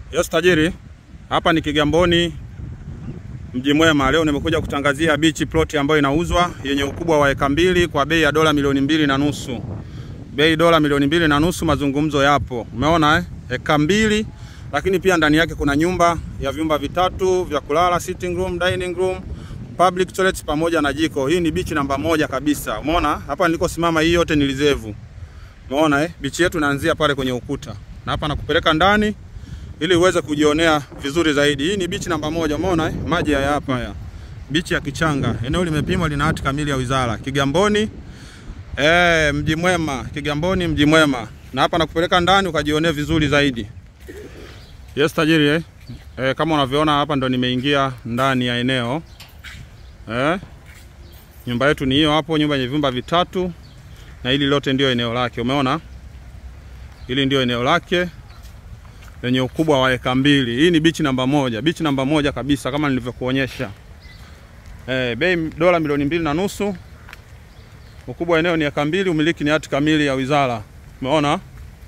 Yes tajiri, hapa ni Kigamboni mji mwema. Leo nimekuja kutangazia beach plot ambayo inauzwa yenye ukubwa wa eka mbili kwa bei ya dola milioni mbili na nusu. Bei dola milioni mbili na nusu, mazungumzo yapo. Umeona eh? Eka mbili, lakini pia ndani yake kuna nyumba ya vyumba vitatu vya kulala, sitting room, dining room, public toilet pamoja na jiko. Hii ni beach namba moja kabisa. Umeona hapa nilikosimama, hii yote ni reserve. Umeona eh? Beach yetu inaanzia pale kwenye ukuta, na hapa nakupeleka ndani ili uweze kujionea vizuri zaidi. Hii ni beach namba moja, umeona eh? Maji haya hapa haya. Beach ya Kichanga. Eneo limepimwa lina hati kamili ya wizara. Kigamboni eh, mji mwema, Kigamboni mji mwema. Na hapa nakupeleka ndani ukajionea vizuri zaidi. Yes tajiri eh? Eh, kama unavyoona hapa ndo nimeingia ndani ya eneo. Eh? Nyumba yetu ni hiyo hapo, nyumba yenye vyumba vitatu na hili lote ndio eneo lake. Umeona? Hili ndio eneo lake lenye ukubwa wa eka mbili. Hii ni bichi namba moja, bichi namba moja kabisa kama nilivyokuonyesha. Eh, bei dola milioni mbili na nusu. Ukubwa wa eneo ni eka mbili, umiliki ni hati kamili ya wizara. Umeona?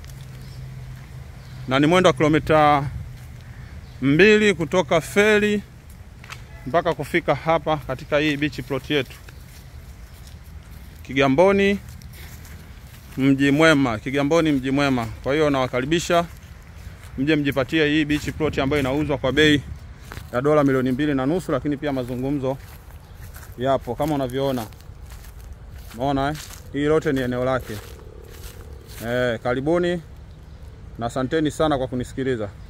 Na ni mwendo wa kilomita mbili kutoka feri mpaka kufika hapa katika hii beach plot yetu Kigamboni mji mwema, Kigamboni mji mwema. Kwa hiyo nawakaribisha mje mjipatie hii beach plot ambayo inauzwa kwa bei ya dola milioni mbili na nusu, lakini pia mazungumzo yapo kama unavyoona. Umeona eh? Hii lote ni eneo lake. Eh, karibuni na asanteni sana kwa kunisikiliza.